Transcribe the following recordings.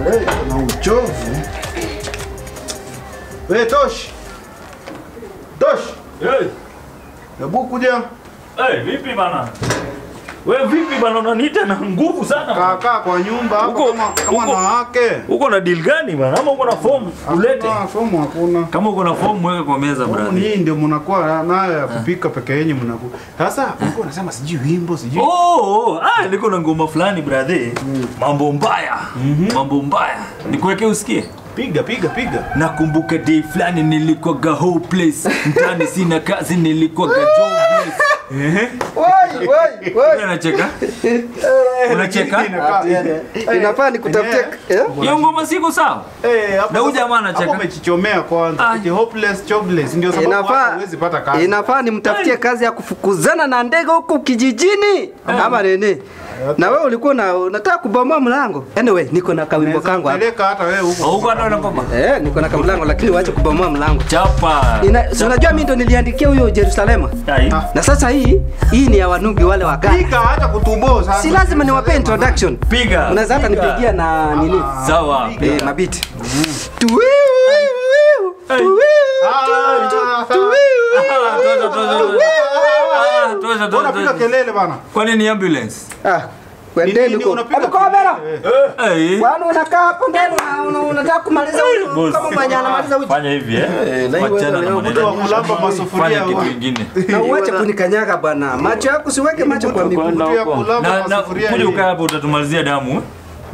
Eh, na uchovu. We Tosh. Tosh, Hey, hebu kuja. hey, vipi bana? We vipi bana, unaniita na nguvu sana. Kaa kaa kwa nyumba hapo Uko- kama kama uko- na wake. Uko na deal gani bana? Ama uko na form ulete? Ah, fomu hakuna. Kama uko na form weka kwa meza Fomu brother. ni ndio mnakuwa nayo ya kupika peke yenu mnaku. Sasa uko unasema sijui wimbo sijui. Oh, ah, niko na ngoma fulani brother. Mambo mbaya. Mambo mbaya. Nikuweke usikie. Piga piga piga. Nakumbuka day fulani nilikuwaga hopeless. Mtani sina kazi nilikuwaga jobless. Woi, woi, woi. Unacheka? Unacheka? Inakaa- Inafaa nikutafutie Eh. eh? Hiyo ngoma siko sawa? Eh, hapo Na huyu sasa- jamaa anacheka. hapo umechichomea kwanza. Ah. Eti hopeless jobless ndio sababu hata Inafaa huwezi pata kazi. inafaa nimtafutie kazi ya kufukuzana na ndege huko kijijini ama nini? Na wewe ulikuwa na unataka kubomoa mlango. Anyway, niko na kawimbo kangu hapa. Peleka hata wewe huko. Huko ndo na ngoma. Eh, niko na kamlango lakini waache kubomoa mlango. Chapa. Ina, si unajua mimi ndo niliandikia huyo Yerusalema. Ai. Na sasa hii hii ni ya wanubi wale wa Ghana. Piga hata kutubo sasa. Si lazima niwape introduction. Piga. Unaweza hata Piga. nipigia na nini? Sawa. Eh, mabiti. Tuwiu, wiu, Hey. tuwiu, Ah, tuwiu. Ah, toza, toza, toza. Ah, toza, toza, Unapiga toza. kelele bana. Kwani ni ambulance? Ah, kwendeni Nini huko. unapiga Hebu kaa bera. kelele? Eh. Bwana unakaa hapo ndani una- una- unataka kumaliza uji Boss. kama mwenye anamaliza uji. Fanya hivi eh. na hiyo Wachana na leo maneno. mtu wa kulamba masufuria Fanya kitu wa- kingine. Na uache kunikanyaga bwana. Macho yako siweke macho kwa miguu. Mtu ya kulamba Na na masufuria kuja hii. ukaa hapo utatumalizia damu. eh?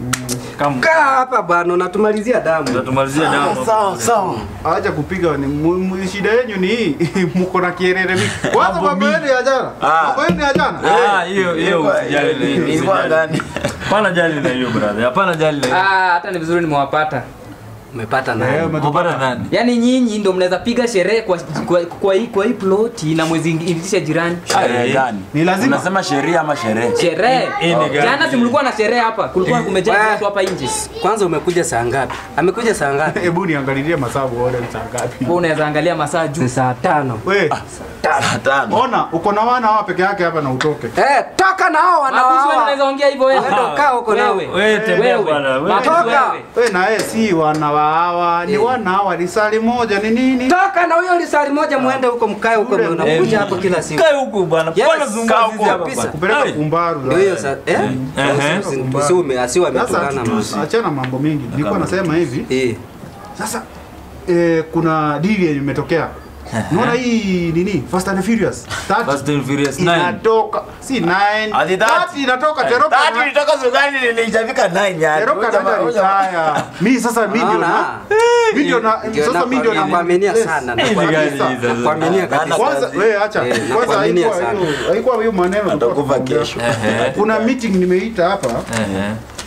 Kama Kaa hapa bwana unatumalizia damu. utatumalizia damu. Sawa sawa. Acha kupiga ni mu- mu- shida yenu ni hii. Mko na kierere mingi. Kwanza Mambo mambo yenu ya jana. Mambo yenu ya jana. Ah, hiyo hiyo usijali na hiyo. usijali. Hapana jali na hiyo brother. Hapana jali na hiyo. Ah, hata ni vizuri nimewapata. Umepata Eh, nani? umetu- Kupata nani? Yaani nyinyi ndo mnaweza piga sherehe kwa, kwa, kwa, hii, kwa hii ploti na mwezi itisha jirani. Sherehe gani? Ni lazima. Unasema sheria ama sherehe? Sherehe. Hii ni gani? Jana si mlikuwa na sherehe hapa. Kulikuwa kumejaa Eh. watu hapa nje. Kwanza umekuja saa ngapi? Amekuja saa ngapi? Hebu niangalilie masaa uone ni saa ngapi. Wewe unaweza angalia masaa juu. Ni saa tano. We, Saa tano. ona uko na wana hawa peke yake hapa na utoke. Eh, toka na hao Mabusu wewe wanaoa. unaweza ongea hivyo wewe. Wewe ndo kaa huko nao. Wewe. Wewe tembea Wewe. bwana. Wewe. Mabusu Toka. wewe. We na yeye si wana wa hawa, ni wana hawa lisali moja ni nini? Toka na huyo lisali moja muende huko mkae huko Ule unakuja hapo kila siku. Kae huku bwana. Yes, Bwana zungumza kaa sisi huko hapa kabisa. bwana. Kupeleka Hey. kumbaru. Ndio hiyo sasa. Eh? Ehe. Usiume asiwe Sasa ametokana tutu- na. achana mambo mengi. Nilikuwa nasema hivi. Eh. Sasa eh, kuna dili yenye imetokea. Unaona hii nini? Fast and Furious. Tatu. Fast and Furious 9. Inatoka si 9. Ati tatu. Tatu inatoka teroka. Tatu na- ilitoka sugani nilijafika 9 yani. Teroka naenda retire. Mimi sasa mimi ndio na Naona. mimi ndio na Ndio sasa mimi ndio na nakuaminia Yes. sana. Hii ni gani hii sasa? Nakuaminia kabisa. Kwanza wewe acha. Eh, Kwanza nakuaminia haikuwa sana. hiyo haikuwa hiyo maneno tulikuwa Atakufa tunaongea. kesho. Ehe. Kuna meeting nimeita hapa Ehe.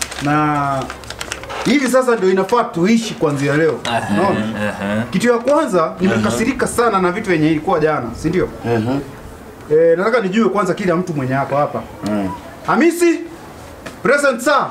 na hivi sasa ndio inafaa tuishi kuanzia leo. Unaona? Ehe. Kitu ya kwanza nimekasirika sana na vitu yenye ilikuwa jana, si ndio? Mhm. Eh, nataka nijue kwanza kila mtu mwenye hapa hapa. Mm. Hamisi, present sir.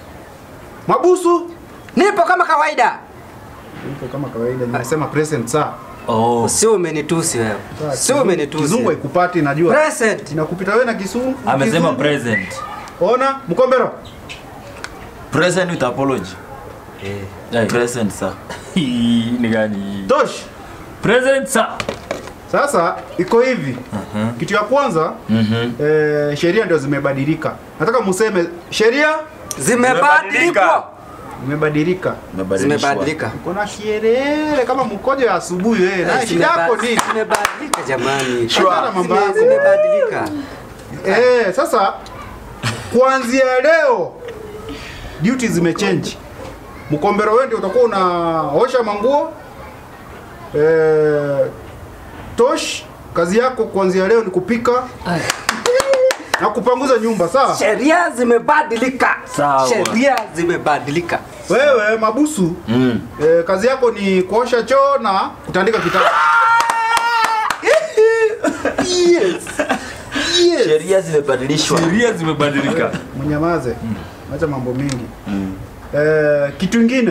Mabusu, Nipo kama kawaida. Nipo kama kawaida nimesema present sir. Oh. Sio umenitusi wewe. Sio umenitusi. Kizungu haikupati najua. Present. Inakupita wewe na kisungu. Amesema kizungu. present. Ona, mkombero. Present with apology. Hey. Present sir. Hii ni gani hii? Tosh. Present sir. Sasa iko hivi. Kitu ya kwanza Mhm. eh, sheria ndio zimebadilika. Nataka museme sheria Zimebadilika. imebadilika. Zimebadilika. Kuna kierere kama mkojo ya asubuhi wewe. Na shida yako nini? Zimebadilika jamani. Achana mambo Zime- yako. Zimebadilika. Eh, sasa kuanzia leo duty zimechange. Mkombero wewe ndio utakuwa unaosha manguo. Eh, Tosh, kazi yako kuanzia leo ni kupika na kupanguza nyumba, sawa? Sheria zimebadilika. Sawa. Sheria zimebadilika. Wewe Mabusu, Mm. eh, kazi yako ni kuosha choo na kutandika kitanda. yes. Yes. Sheria zimebadilishwa. Sheria zimebadilika. Mnyamaze. Acha mambo mengi. Eh, kitu ingine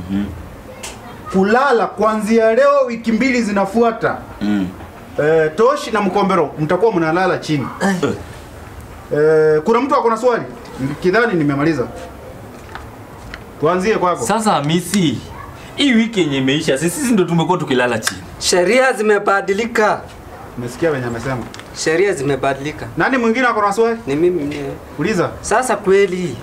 kulala kuanzia leo wiki mbili zinafuata Mm. eh, Toshi na Mkombero mtakuwa mnalala chini. Eh, kuna mtu ako na swali? Kidhani nimemaliza. Tuanzie kwako. Sasa Hamisi, hii wiki yenye imeisha, sisi sisi ndo tumekuwa tukilala chini. Sheria zimebadilika, Umesikia venye amesema. sheria zimebadilika. Nani mwingine ako na swali? Ni mimi mwenyewe. Uliza. Sasa kweli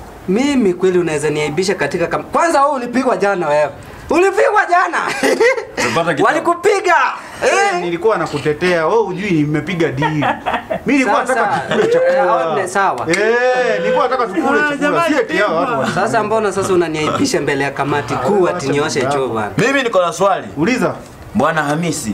mimi kweli unaweza niaibisha katika kam... Kwanza wewe ulipigwa jana wewe. Ulipigwa jana. Umepata kitabu. Walikupiga. Eh, nilikuwa nakutetea. Wewe hujui nimepiga deal. Mimi nilikuwa Sasa, nataka tukule eh, hao chakula. ni sawa. Eh, nilikuwa nataka tukule chakula. Si eti hao watu. wa- Sasa mbona sasa unaniaibisha mbele ya kamati kuu ati nioshe choo bwana? Mimi niko na swali. Uliza. Bwana Hamisi,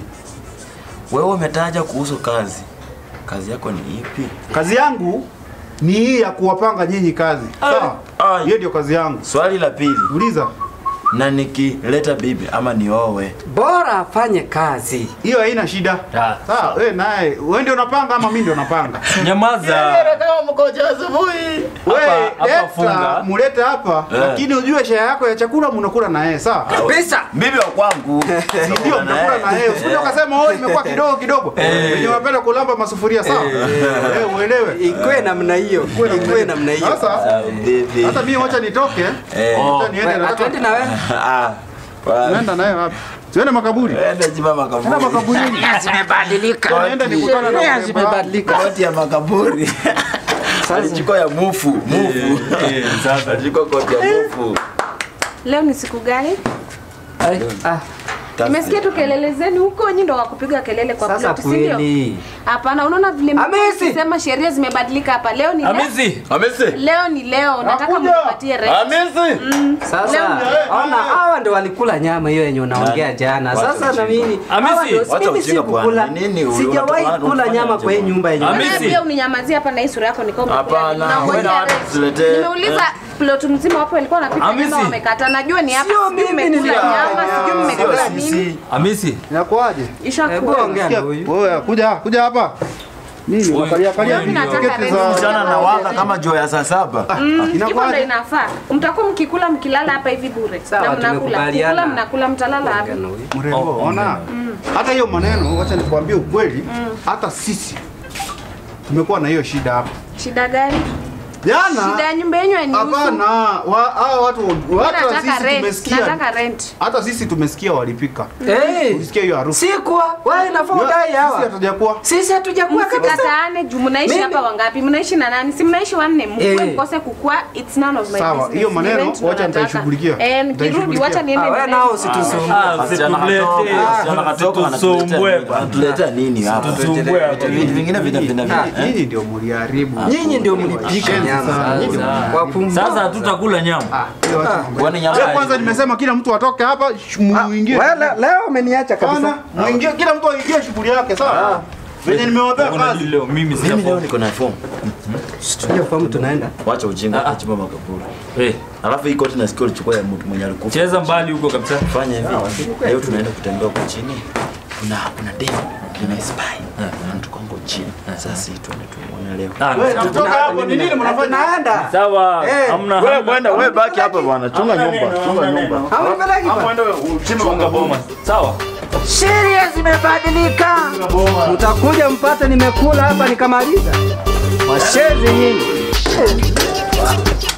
wewe umetaja kuhusu kazi. Kazi yako ni ipi? Kazi yangu ni hii ya kuwapanga nyinyi kazi. Sawa? Ai. Hiyo ndio kazi yangu. Swali la pili, Uliza. na nikileta bibi ama niowe, Bora afanye kazi. Hiyo haina shida. Ah, Sawa, wewe naye, wewe ndio unapanga ama mimi ndio napanga? Nyamaza. kama mkoja asubuhi. Wewe hapa leta, funga. mulete hapa, Eh. lakini ujue share yako ya chakula mnakula na yeye, sawa? Kabisa. Bibi wa kwangu. Si ndio mtakula na yeye. Usije ukasema oh imekuwa kidogo kidogo. Wenye wanapenda kulamba masufuria, sawa? Eh, uelewe. Ikwe namna hiyo. Ikwe namna hiyo. Sasa Bibi. hata mimi wacha nitoke. Eh. Wacha niende Wewe, nataka. Atwendi na wewe. Ah. wa- Naenda naye wapi? Siende makaburi. Enda jiba Naenda makaburi. makaburini. Zimebadilika. Naenda nikutana na Sheria warembo. zimebadilika. Koti ya makaburi. Alichukua ya mufu, mufu. Eh, sasa. Alichukua koti ya mufu. Leo ni siku gani? Ai, ah, Nimesikia tu kelele zenu huko, nyinyi ndo wakupiga kelele kwa Sasa plot, si ndio? kweli. Hapana, unaona vile Hamisi! sema sheria zimebadilika hapa. Leo ni leo. Hamisi. Hamisi. Leo ni leo, nataka Nakuja. mnipatie rent. Hamisi. Sasa Leo- ona hawa ndio walikula nyama hiyo yenye unaongea jana. Wacha Sasa na ujinga. mimi Hamisi, hawa ndio- wacha mimi ujinga sikukula. bwana. Nini huyu? Sijawahi Unataka- kula nyama kwa hii nyumba yenye. Hamisi. Wewe pia uninyamazie hapa na hii sura yako niko Hapana, wewe na watu tusiletee. Nimeuliza plot mzima wapo walikuwa wanapika Hamisi. nyama wamekata. Najua ni hapa, Sio sijui mimi mmekula nilikuwa- nyama, sijui mmekula Sio nini. sisi. Hamisi. Inakuaje? Hebu Ishakuwa. ongea na huyu. Wewe kuja kuja hapa. Nini Huyu- unakalia kalia huyu vitu ndio- tiketi Nataka za Msichana na wanga kama jua ya saa saba. Mm, hivyo ndo inakuwaje? inafaa. Mtakuwa mkikula mkilala hapa hivi bure. Sawa, Na mnakula. tumekubaliana. Kukula mnakula mtalala hapa. Ongea na huyu. mrembo, Oh, ona. Hata hiyo maneno, wacha nikwambie ukweli, hata sisi tumekuwa na hiyo shida hapa. Shida gani? Jana Shida ya nyumba yenyu hainihusu. hapana, wa- hao watu Mimi hata nataka sisi rent. tumesikia, Nataka rent. hata sisi tumesikia walipika, Eh, tulisikia hiyo harufu. sikuwa wewe nafaa udai Sisi hawa. hatujakuwa Sisi hatujakuwa kabisa. Msikataane juu mnaishi Mimi- hapa wangapi? Mnaishi na nani? Si mnaishi wanne. Mkue Eh. mkose kukua, it's none of my Sawa, business. hiyo maneno, Ni rent ndo wacha nataka. nitaishughulikia. Eh, nikirudi Nitaishughulikia. wacha niende Ah, wewe niende. nao usitusumbue. Ah, Wasichana usitulete. katoka, wasichana katoka wanatuletea Usitusumbue nini? bwana. Wanatuletea nini hapa? Tusumbue hapa. Vitu vingine vina vina Ah, vina. Nyinyi ndio mliharibu. Nyinyi ndio mlipika nyama. Kwa pumbavu. Sasa hatutakula nyama. Ah, hiyo wacha mambo. Kwani nyama Wewe kwanza nimesema kila mtu atoke hapa, sh- muingie. Wewe le- leo umeniacha kabisa. Sana, muingie kila mtu aingie shughuli yake, sawa? Venye nimewapea Kuna kazi. leo mimi Mimi sija leo niko na form. Hiyo famu tunaenda. Wacha ujinga kwa chimba makaburi. Eh, Alafu hii koti nasikia ulichukua ya mtu mwenye alikufa. cheza mbali huko kabisa. Fanya hivi. Leo tunaenda kutembea huko chini. Kuna kuna demo lina spy. Na tuko huko chini. Sasa hii tuende tuone leo. Ah, Wewe tutoka hapo, ni nini mnafanya? Tunaenda. Sawa, Eh, hamna Wewe hamna. kwenda, wewe baki hapa bwana. Chunga nyumba, chunga nyumba. Haunipeleki Hapo bwana. ende uchimbe Chunga boma. Sawa. Sheria zimebadilika. Mtakuja mpate nimekula hapa nikamaliza. Washezi nyinyi.